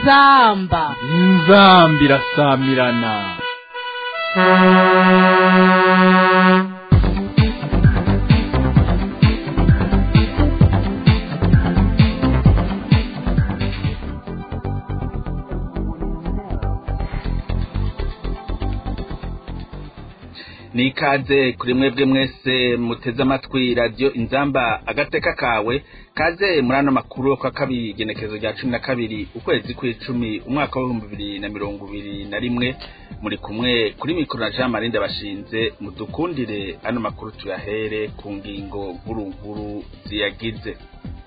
inzamba inzamba irasamirana ni ikaze kuri mwebwe mwese muteze amatwi radiyo inzamba agateka kawe kaze muri ano makuru yo kwa kabiri igenekerezo rya cumi na kabiri ukwezi kw'icumi umwaka w'ibihumbi bibiri na mirongo ibiri na rimwe muri kumwe kuri mikoro na jean marie ndabashinze mudukundire ano makuru tuyahere ku ngingo nkuru nkuru ziyagize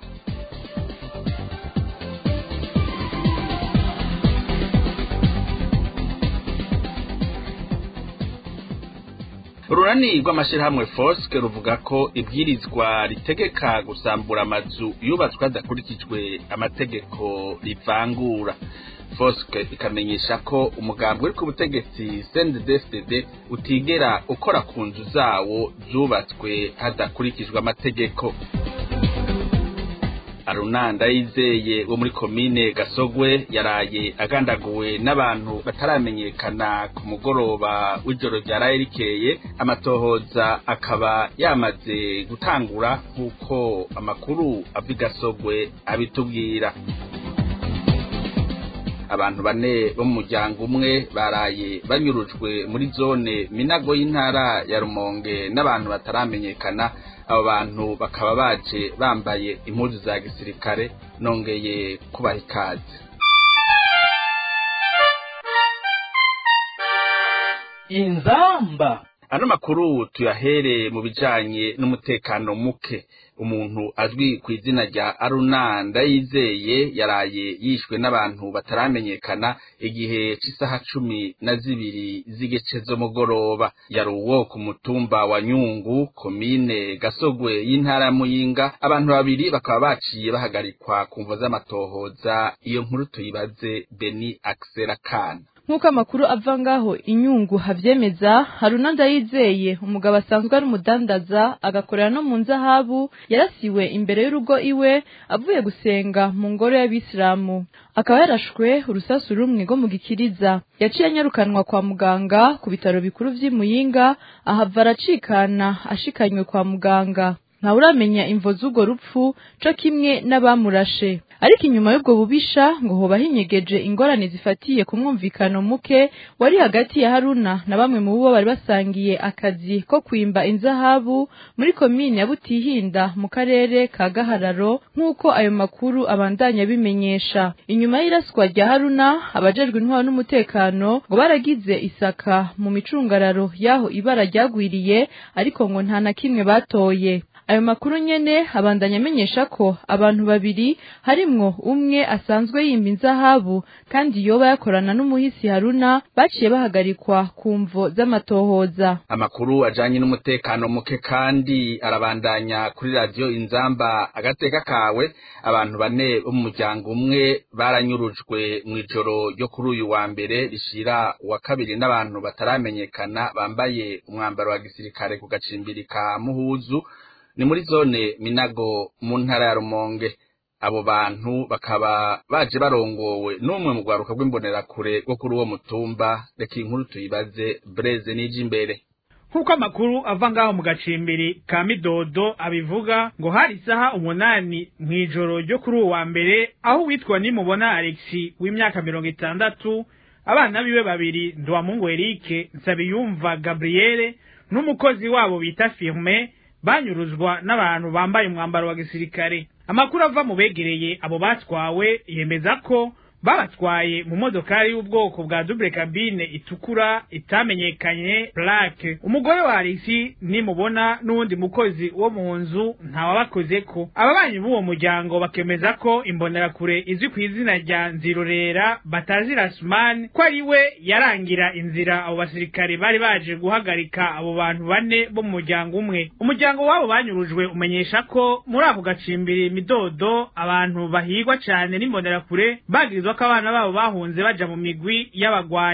urunani rw'amashyirahamwe foske ruvuga ko ibwirizwa ritegeka gusambura amazu yubatswe hadakurikijwe amategeko rivangura foske ikamenyesha ko umugambi uri ku butegetsi cnddsdd utigera ukora ku nzu zawo zubatswe hadakurikijwe amategeko arunanda yizeye wo muri komine gasogwe yaraye agandaguwe n'abantu bataramenyekana ku mugoroba w'ijoro ryaraye rikeye amatohoza akaba yamaze gutangura nk'uko amakuru ava i gasogwe abitubwira abantu bane bo mu muryango umwe baraye banyurujwe muri zone minago y'intara ya rumonge n'abantu bataramenyekana abo bantu bakaba baje bambaye impuzu za gisirikare nongeye kubaha ikaze inzamba ano makuru tuyahere mu bijanye n'umutekano muke umuntu azwi ku izina rya aruna ndayizeye yaraye yishwe n'abantu bataramenyekana igihe cy'isaha cumi na zibiri z'igice z'umugoroba yari uwo ku mutumba wa nyungu komine gasogwe y'intara ya muyinga abantu babiri bakaba baciye bahagarikwa ku mvo z'amatohoza iyo nkuru tuyibaze beni akisera kana nk'uko amakuru ava ngaho inyungu havyemeza haruna ndayizeye umugabo asanzwe ari umudandaza agakorera no mu nzahabu yarasiwe imbere y'urugo iwe avuye gusenga mu ngoro y'abisilamu akaba yarashwe urusasu rumwe rwo mu gikiriza yaciye anyarukanwa kwa muganga ku bitaro bikuru vy'i muyinga ahava aracikana ashikanywe kwa muganga ntawuramenya imvo z'urwo rupfu co kimwe n'abamurashe ariko inyuma y'ubwo bubisha ngo hoba hinyegeje ingorane zifatiye ku mwumvikano muke wari hagati ya haruna na bamwe mu bo bari basangiye akazi ko kwimba inzahabu muri komine ya butihinda mu karere ka gahararo nk'uko ayo makuru abandanya bimenyesha inyuma y'iraswa rya haruna abajejwe intwaro n'umutekano ngo baragize isaka mu micungararo y'aho ibara ryagwiriye ariko ngo nta na kimwe batoye ayo makuru nyene abandanya amenyesha ko abantu babiri harimwo umwe asanzwe yimba inzahabu kandi yoba yakorana n'umuhisi haruna baciye bahagarikwa ku mvo z'amatohoza amakuru ajanye n'umutekano muke kandi arabandanya kuri radiyo inzamba agateka kawe abantu bane bo mu muryango umwe baranyurujwe mu ijoro ryo kuri uyu wa mbere rishira uwa kabiri n'abantu bataramenyekana bambaye umwambaro wa gisirikare ku gacimbiri ka muhuzu ni muri zone minago mu ntara ya rumonge abo bantu bakaba baje barongowe n'umwe mu rwaruka rw'imbonerakure rwo kuri uwo mutumba reka inkuru tuyibaze breze n'ije imbere nk'uko amakuru ava ngaho mu gacimbiri ka midodo abivuga ngo hari isaha umunani mu ijoro ryo kuri uwo wa mbere aho witwa nimubona alexi w'imyaka mirongo itandatu abana biwe babiri nduwamungu erike nsabiyumva gabriele n'umukozi wabo bita firme banyuruzwa n'abantu bambaye umwambaro wa gisirikare amakuru ava mu begereye abo batwawe yemeza ko babatwaye mu modokari y'ubwoko bwa double cabine itukura itamenyekanye plaque umugore wa Alexi nimubona n'uwundi mukozi wo mu nzu ntawabakozeko ababanyi b'uwo muryango bakemeza ko imbonerakure izwi ku izina rya nzirorera batazi rasman ko ari we yarangira inzira abo basirikare bari baje guhagarika abo bantu bane bo mu muryango umwe umuryango wabo banyurujwe umenyesha ko muri ako gacimbiri midodo abantu bahigwa cyane n'imbonerakure bagirizwa ko abana babo bahunze baja mu migwi y'abagwanyi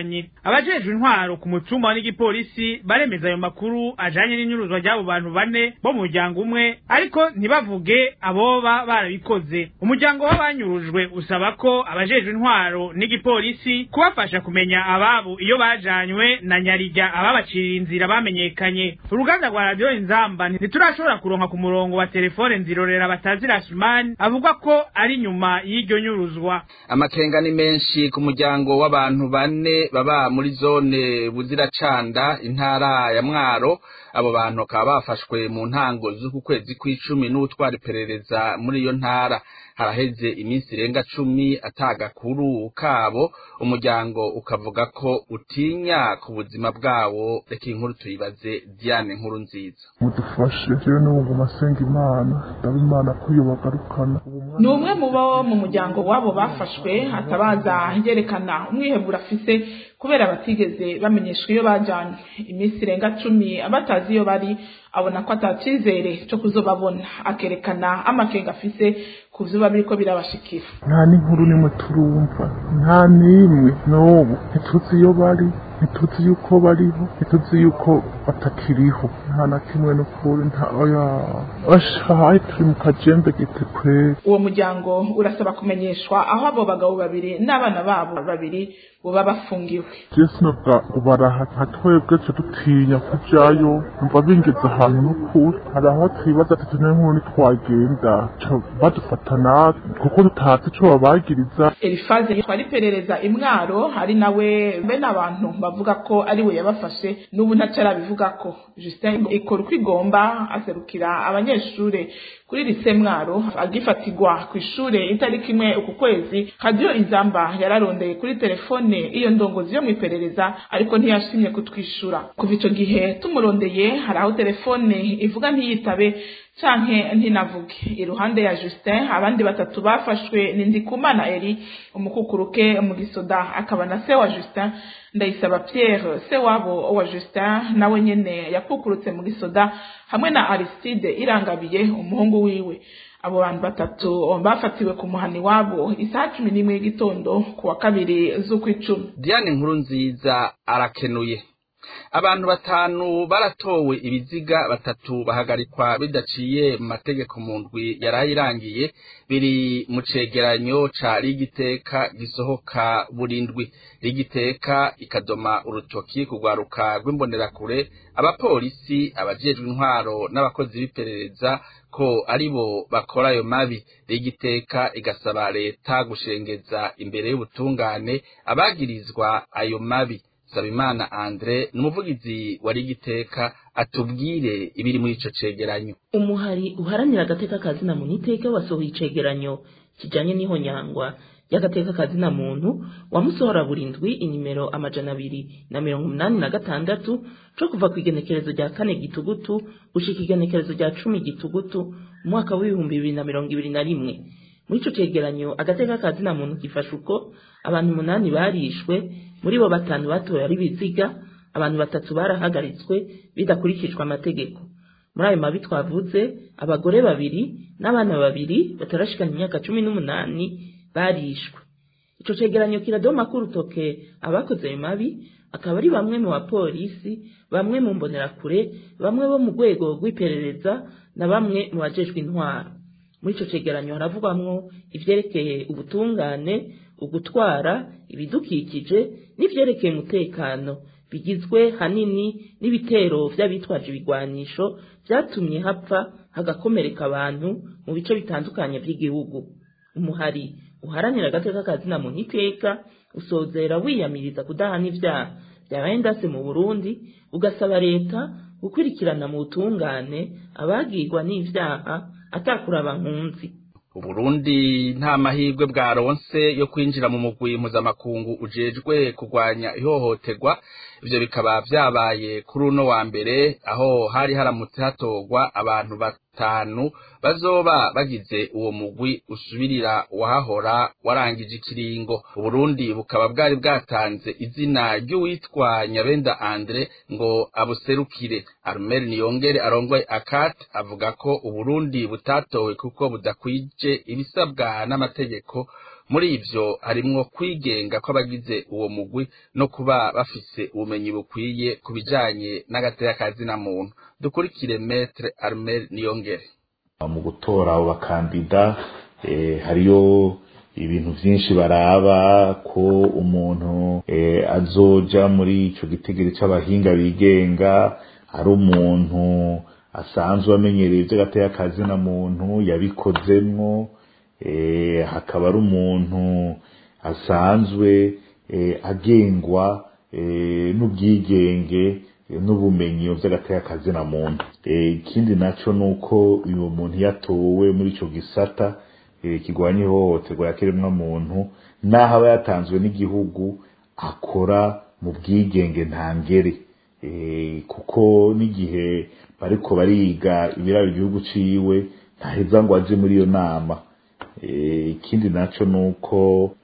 abajejwe intwaro ku mutumba n'igipolisi baremeza ayo makuru ajanye n'inyuruzwa ry'abo bantu bane bo mu muryango umwe ariko ntibavuge aboba barabikoze umuryango w'abanyurujwe usaba ko abajejwe intwaro n'igipolisi kubafasha kumenya ababo iyo bajanywe na nyarija ababaciriye inzira bamenyekanye uruganda rwa radiyo inzamba ntiturashobora kuronka ku murongo wa telefone nzirorera batazira sumani avuga ko ari nyuma y'iryo nyuruzwa amakenga ni menshi ku muryango w'abantu bane baba muri zone buziracanda intara ya mwaro abo bantu bakaba bafashwe mu ntango z'uku kwezi kw'icumi n'ubutwara iperereza muri iyo ntara haraheze iminsi irenga cumi atagakuru kabo umuryango ukavuga ko utinya ku buzima bwawo reka inkuru tuyibaze diane nkuru nziza mudufashe jewe n'ubu masenga imana ndaba imana ko iyo bagarukana ni umwe mu bo mu muryango wabo bafashwe hatabaza yerekana umwihebura afise kubera batigeze bamenyeshwa iyo bajanywe iminsi irenga cumi abatazi iyo bari abona ko atacyizere cyo kuzobabona akerekana amakenga afise ku vyo biriko birabashikira nta n'inkuru nimwe turumva nta n'imwe n'ubu ntituzi iyo bari ntituzi yuko bariho ntituzi yuko batakiriho nta na kimwe n'ukuri nta oya ashahaye turi mu kajembe gite kweri uwo muryango urasaba kumenyeshwa aho abo bagabo babiri n'abana babo babiri boba bafungiwe jesu nabwa ubaraha nka twebwe twe dutinya kujayo numva bingeze ahantu n'ukuri hari aho twibaza ati tune nk'ubu ntitwagenda ca badufata natwe kuko tutazi ico babagiriza elifaze twari iperereza imwaro hari nawe bene abantu bavuga ko ari we yabafashe n'ubu ntaco arabivuga ko justin ikora uko igomba aserukira abanyeshure kuri lise mwaro agifatirwa ku ishure itariki imwe uku kwezi radiyo inzamba yararondeye kuri telefone iyo ndongozi yo mu iperereza ariko ntiyashimye kutwishura kuva ico gihe tumurondeye hari aho telefone ivuga ntiyitabe canke ntinavuge iruhande ya Justin abandi batatu bafashwe ni Ndikumana Eri umukukuruke mu gisoda akaba na se wa Justin ndayisaba Pierre se wabo wa Justin nawe nyene yakukurutse mu gisoda hamwe na Aristide irangabiye umuhungu wiwe abo bantu batatu bafatiwe ku muhani wabo isaha cumi n'imwe y'igitondo ku wa kabiri z'ukwicumi diane nkuru nziza arakenuye abantu batanu baratowe ibiziga batatu bahagarikwa bidaciye mu mategeko mu ndwi yaraye irangiye biri mu cegeranyo ca rigiteka gisohoka burindwi rigiteka ikadoma urutoki kugwaruka rw'imbonerakure abapolisi abajejwe intwaro n'abakozi b'iperereza ko aribo bakora ayo mabi rigiteka igasaba leta gushengeza imbere y'ubutungane abagirizwa ayo mabi Sabimana Andre numuvugizi wa rigiteka atubwire ibiri muri ico cegeranyo umuhari uharanira agateka kazina muntu iteka wasohoye icegeranyo kijanye n'ihonyangwa y'agateka kazina muntu wamusohora burindwi inimero amajana abiri na mirongo umunani na gatandatu co kuva ku igenekerezo rya kane gitugutu gushika igenekerezo rya cumi gitugutu umwaka w'ibihumbi bibiri na mirongo ibiri na rimwe muri ico cegeranyo agateka kazina muntu gifasha uko abantu umunani barishwe muri bo batanu batoye ari biziga abantu batatu barahagaritswe bidakurikijwe amategeko muri ayo mabi twavuze abagore babiri n'abana babiri batarashikana imyaka cumi n'umunani barishwe ico cegeranyo kiradoma ko urutoke abakoze ayo mabi akaba ari bamwe mu bapolisi bamwe mu mbonerakure bamwe bo mu rwego rw'iperereza na bamwe mu bajejwe intwaro muri ico cegeranyo haravugwamwo ivyerekeye ubutungane ugutwara ibidukikije n'ivyerekeye umutekano bigizwe hanini n'ibitero vy'abitwaje ibigwanisho vyatumye hapfa hagakomereka abantu mu bice bitandukanye vy'igihugu umuhari uharanira agateka kazina muntu iteka usozera wiyamiriza kudahana ivyaha vyabaye ndase mu burundi ugasaba leta gukurikirana mu butungane abagirwa n'ivyaha atakuraba nkunzi uburundi nta mahirwe bwaronse yo kwinjira mu mugwi mpuzamakungu ujejwe kurwanya ihohoterwa ivyo bikaba vyabaye kuri uno wa mbere aho hari haramutse hatorwa abantu batanu bazoba bagize uwo mugwi usubirira wahahora warangije ikiringo uburundi bukaba bwari bwatanze izina ry'uwitwa nyabenda andre ngo abuserukire armel niyongere arongoye akat avuga ko uburundi butatowe kuko budakwije ibisabwa n'amategeko muri ivyo harimwo kwigenga kw'abagize uwo mugwi no kuba bafise ubumenyi bukwiye ku bijanye n'agateka ka zina muntu dukurikire metre armel niyongere mu gutora abo bakandida hariyo ibintu byinshi baraba ko umuntu azoja muri ico gitegero c'abahinga bigenga ari umuntu asanzwe amenyereye ivy'agateka ka zina muntu yabikozemwo hakaba ari umuntu asanzwe agengwa n'ubwigenge n'ubumenyi vy'agateka ka zina muntu ikindi naco nuko uyu muntu yatowe muri ico gisata kigwanya ihohoterwa yakiremwa muntu naho aba yatanzwe n'igihugu akora mu bwigenge ntangere kuko n'igihe bariko bariga ibiraba igihugu ciwe ntaheza ngo aje muri iyo nama ikindi naco nuko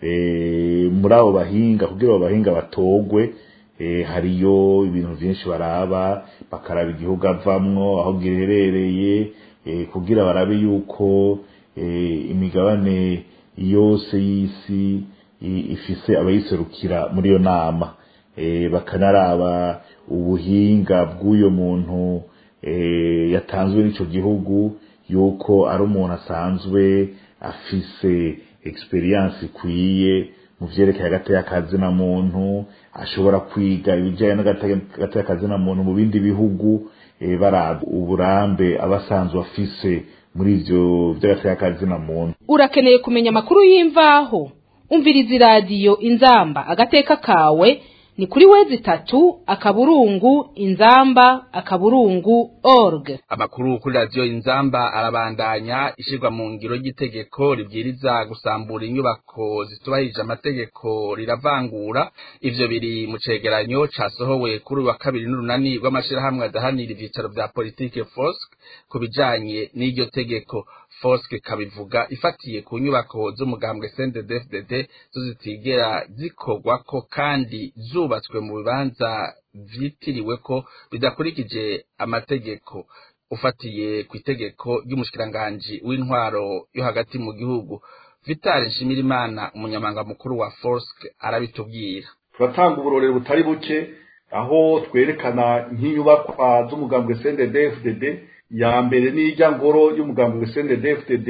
muri abo bahinga kugira abo bahinga batogwe hariyo ibintu vyinshi baraba bakaraba igihugu avamwo aho giherereye kugira barabe yuko imigabane yose y'isi ifise abayiserukira muri iyo nama bakanaraba ubuhinga bw'uyo muntu yatanzwe n'ico gihugu yuko ari umuntu asanzwe afise experience ikwiye mu vyerekeye agateka ka zina muntu ashobora kwiga ibijanye n'agateka ka zina muntu mu bindi bihugu baraba uburambe aba asanzwe afise muri ivyo vy'agateka ka zina muntu urakeneye kumenya amakuru y'imvaho umviriza iradiyo inzamba agateka kawe ni kuri wezi itatu akaburungu inzamba akaburungu org amakuru kuri radiyo inzamba arabandanya ishirwa mu ngiro ry'itegeko ribwiriza gusambura inyubako zitubahirije amategeko riravangura ivyo biri mu cegeranyo casohowe kuri wa kabiri n'urunani rw'amashirahamwe adahanira ivyicaro vya politike fosk ku bijanye n'iryo tegeko fosk kabivuga ifatiye ku nyubako z'umugambwe CNDD-FDD zo zitigera zikorwako kandi zubatswe mu bibanza vyitiriwe ko bidakurikije amategeko ufatiye ku itegeko ry'umushikiranganji w'intwaro yo hagati mu gihugu Vital Nshimirimana umunyamanga mukuru wa Forsk arabitubwira turatanga uburorero butari buke aho twerekana nk'inyubakwa z'umugambwe CNDD-FDD ya mbere n'ijya ngoro y'umugambwe CNDD-FDD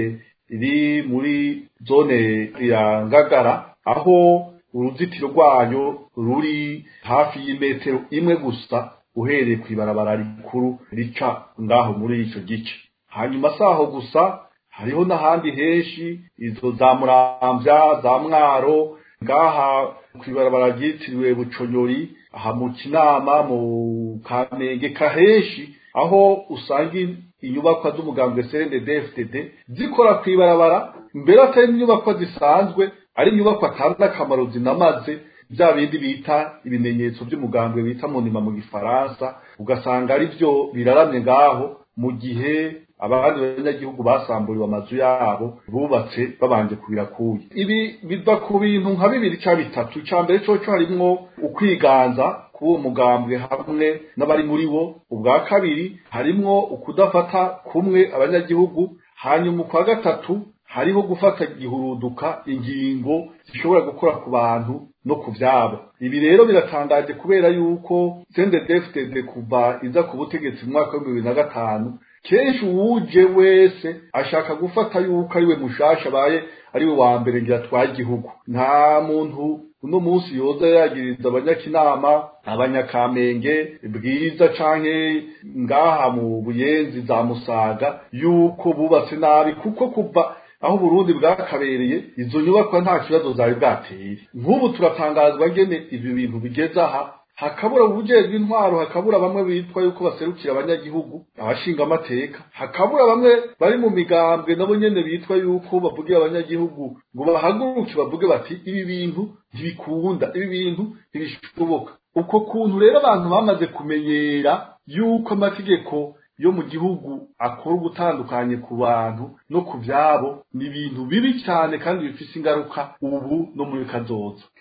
iri muri zone ya Ngagara aho uruzitiro rwayo ruri hafi y'imetero imwe gusa uhereye ku ibarabara rikuru rica ngaho muri ico gice hanyuma saho gusa hariho n'ahandi henshi izo za muramvya za mwaro ngaha ku ibarabara ryitiriwe buconyori aha mu kinama mu kamenge kaheshi aho usanga inyubakwa z'umugambwe CNDD-FDD zikora ku ibarabara mbere atari inyubakwa zisanzwe ari inyubakwa atari akamaro zinamaze bya bindi bita ibimenyetso by'umugambwe bita munima mu gifaransa ugasanga ari byo biraramye ngaho mu gihe abandi banyagihugu basamburiwe amazu yabo bubatse babanje kubirakuye ibi biva ku bintu nka bibiri cya bitatu icya mbere coco harimwo ukwiganza k'uwo mugambwe hamwe n'abari muri wo ubwa kabiri harimwo ukudafata kumwe abanyagihugu hanyuma ukwa gatatu hariho gufata gihuruduka ingingo zishobora gukora ku bantu no ku vyabo ibi rero biratangaje kubera yuko CNDD-FDD kuva iza ku butegetsi mu mwaka w'ibihumbi bibiri na gatanu kenshi uwuje wese ashaka gufata yuko ariwe mushasha abaye ariwe wa mbere ngira atwaye igihugu nta muntu uno munsi yoza yagiriza abanyakinama abanyakamenge bwiza canke ngaha mu buyenzi za musaga yuko bubatse nabi kuko kuva aho Burundi bwakabereye izo nyubakwa nta kibazo zari bwateye nk'ubu turatangazwa ngene ivyo bintu bigeze aha hakabura ubujejwe intwaro hakabura bamwe bitwa yuko baserukira abanyagihugu abashinga amateka hakabura bamwe bari mu migambwe nabo nyene bitwa yuko bavugira abanyagihugu ngo bahaguruke bavuge bati ibi bintu ntibikunda ibi bintu ntibishoboka uko kuntu rero abantu bamaze kumenyera yuko amategeko yo mu gihugu akora ugutandukanye ku bantu no ku vyabo ni ibintu bibi cyane kandi bifise ingaruka ubu no muri kazoza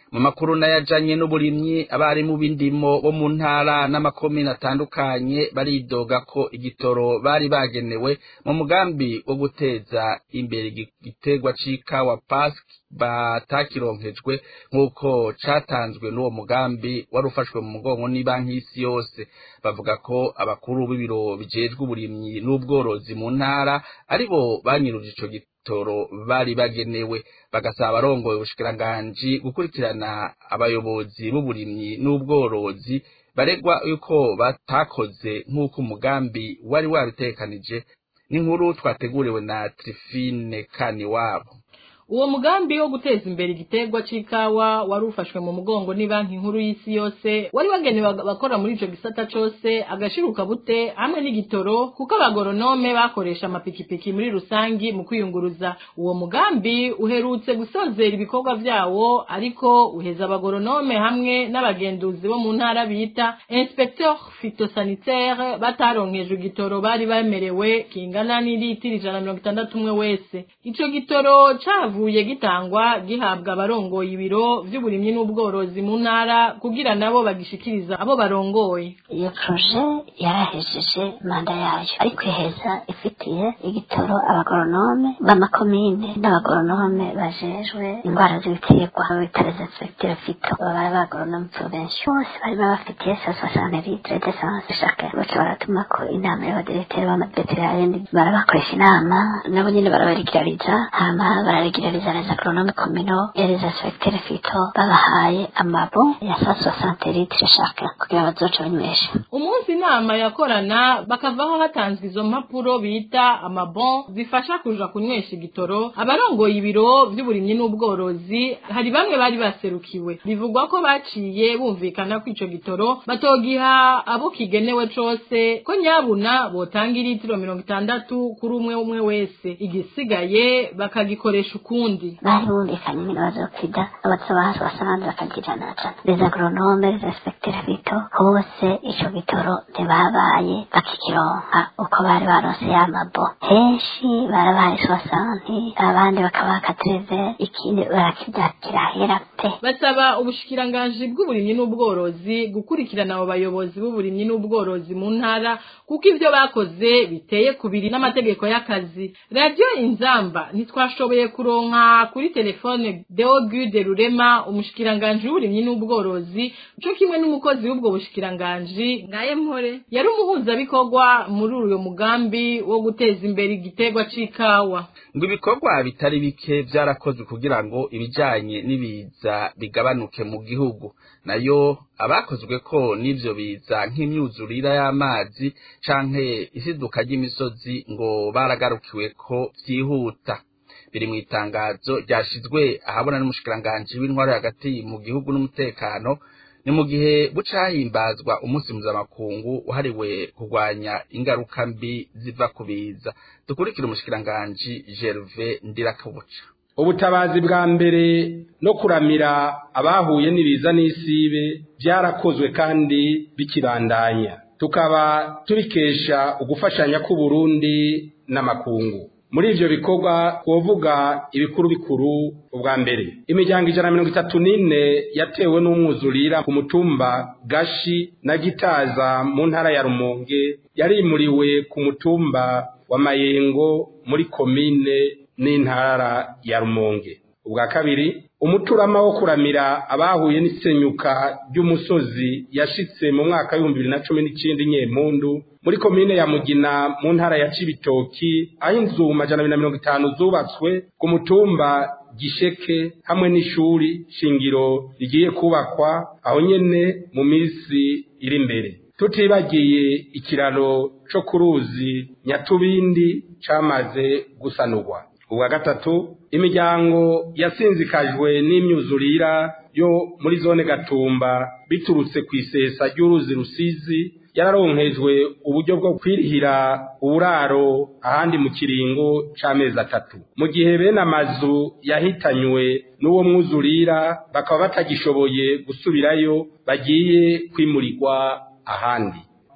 mu makuru n'ayajanye n'uburimyi abarimu b'indimo bo mu ntara n'amakomine atandukanye baridoga ko igitoro bari bagenewe mu mugambi wo guteza imbere igiterwa c'ikawa pasiki batakironkejwe nk'uko catanzwe n'uwo mugambi wari ufashwe mu mugongo n'ibanki y'isi yose bavuga ko abakuru b'ibiro bijejwe uburimyi n'ubworozi mu ntara aribo banyiruje ico gitoro bari bagenewe bagasaba abarongoye ubushikiranganji gukurikirana abayobozi b'uburimyi n'ubworozi baregwa yuko batakoze nk'uko umugambi wari wabitekanije n'inkuru twateguriwe na Trifine Kaniwabo uwo mugambi wo guteza imbere igiterwa c'ikawa wari ufashwe mu mugongo ni banki nkuru y'isi yose wari wagenewe abakora muri ico gisata cose agashiruka bute hamwe n'igitoro kuko abagoronome bakoresha amapikipiki muri rusangi mu kwiyunguruza uwo mugambi uherutse gusozera ibikorwa vyawo ariko uheza abagoronome hamwe n'abagenduzi bo mu ntara bita inspecteur phytosanitaire bataronkejwe igitoro bari bemerewe kingana n'ilitiro ijana mirongo itandatu umwe wese ico gitoro cavu cyavuye gitangwa gihabwa abarongoye ibiro vy'uburimyi n'ubworozi mu ntara kugira nabo bagishikiriza abo barongoye iyo proje yarahejeje manda yayo ariko iheza ifitiye igitoro abagoronome b'amakomine n'abagoronome bajejwe indwara z'ibiterwa bitare inspecteur fito baba abagoronome provinsi bose bari babafitiye sa soixante litre d'essence chacun baca baratumako inama y'abadirekiteri b'amaveterinari barabakoresha inama nabo nyene barabarigirariza hama bararigirariza les agronomes communaux et les inspecteurs fito babahaye amabo ya sa soixante litre chacun kugira bazoca banywesha umunsi inama yakorana bakavaho hatanzwe izo mpapuro bita amabon zifasha kuja kunywesha igitoro abarongoye ibiro vy'uburimyi n'ubworozi hari bamwe bari baserukiwe bivugwa ko baciye bumvikana ko ico gitoro batogiha abo kigenewe cose ko nyabuna botanga ilitiro mirongo itandatu kuri umwe umwe wese igisigaye bakagikoresha ukundi bari bumvikanye nyine bazokwida abasobaha basanze bakagirana cane les agronomes les inspecteurs fito bose ico gitoro ntibabaye bakikironka uko bari baronse ya mabo henshi barabaye soixante abandi bakabaha katreve ikindi barakivyakirahera pe basaba ubushikiranganji bw'uburimyi n'ubworozi gukurikirana abo bayobozi b'uburimyi n'ubworozi mu ntara kuko ivyo bakoze biteye kubiri n'amategeko y'akazi radio inzamba ntitwashoboye kuronka kuri telefone Deogude Rurema umushikiranganji w'uburimyi n'ubworozi co kimwe n'umukozi w'ubwo bushikiranganji ngaye mpore yari umuhuzabikorwa muri uyo mugambi wo guteza imbere igiterwa c'ikawa ngo ibikorwa bitari bike vyarakozwe kugira ngo ibijanye n'ibiza bigabanuke mu gihugu nayo abakozwe ko n'ivyo biza nk'imyuzurira y'amazi canke isiduka ry'imisozi ngo baragarukiwe ko vyihuta biri mu itangazo ryashizwe ahabona n'umushikiranganji w'intwaro hagati mu gihugu n'umutekano ni mu gihe buca hahimbazwa umunsi mpuzamakungu wahariwe kurwanya ingaruka mbi ziva ku biza dukurikire umushikiranganji Gervais Ndirakobuca ubutabazi bwa mbere no kuramira abahuye n'ibiza n'isibe byarakozwe kandi bikibandanya tukaba tubikesha ugufashanya k'uburundi n'amakungu muri ivyo bikorwa twovuga ibikuru bikuru ubwa mbere imiryango ijana na mirongo itatu n'ine yatewe n'umwuzurira ku mutumba gashi na gitaza mu ntara ya rumonge yarimuriwe ku mutumba wa mayengo muri komine n'intara ya rumonge ubwa kabiri umuturama wo kuramira abahuye n'isenyuka ry'umusozi yashitse mu mwaka w'ibihumbi bibiri na cumi n'icenda nyempundu muri komine ya mugina mu ntara ya cibitoki aho inzu majana abiri na mirongo itanu zubatswe ku mutumba gisheke hamwe n'ishuri shingiro rigiye kubakwa aho nyene mu minsi iri imbere tutibagiye ikiraro co ku ruzi nyatubindi camaze gusanurwa ubwa gatatu imiryango yasinzikajwe n'imyuzurira yo muri zone gatumba biturutse ku isesa ry'uruzi rusizi yararonkejwe uburyo bwo kwirihira uburaro ahandi mu kiringo c'amezi atatu mu gihe bene amazu yahitanywe n'uwo mwuzurira bakaba batagishoboye gusubirayo bagiye kwimurirwa ahandi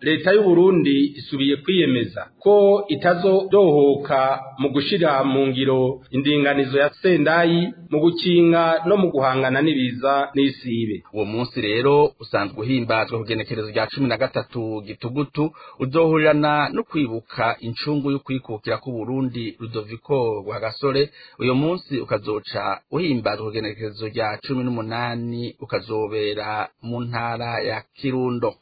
leta y'u Burundi isubiye kwiyemeza ko itazodohoka mu gushira mu ngiro indinganizo ya sendayi mu gukinga no mu guhangana n'ibiza n'isibe uwo munsi rero usanzwe uhimbazwa ku genekerezo rya cumi na gatatu gitugutu uzohurirana no kwibuka incungu y'ukwikukira k'uburundi rudoviko rwagasore uyo munsi ukazoca uhimbazwa ku genekerezo rya cumi n'umunani ukazobera mu ntara ya kirundo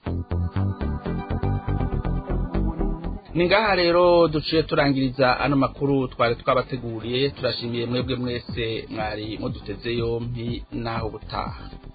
ni ngaha rero duciye turangiriza ano makuru twari twabateguriye turashimiye mwebwe mwese mwari muduteze yompi naho gutaha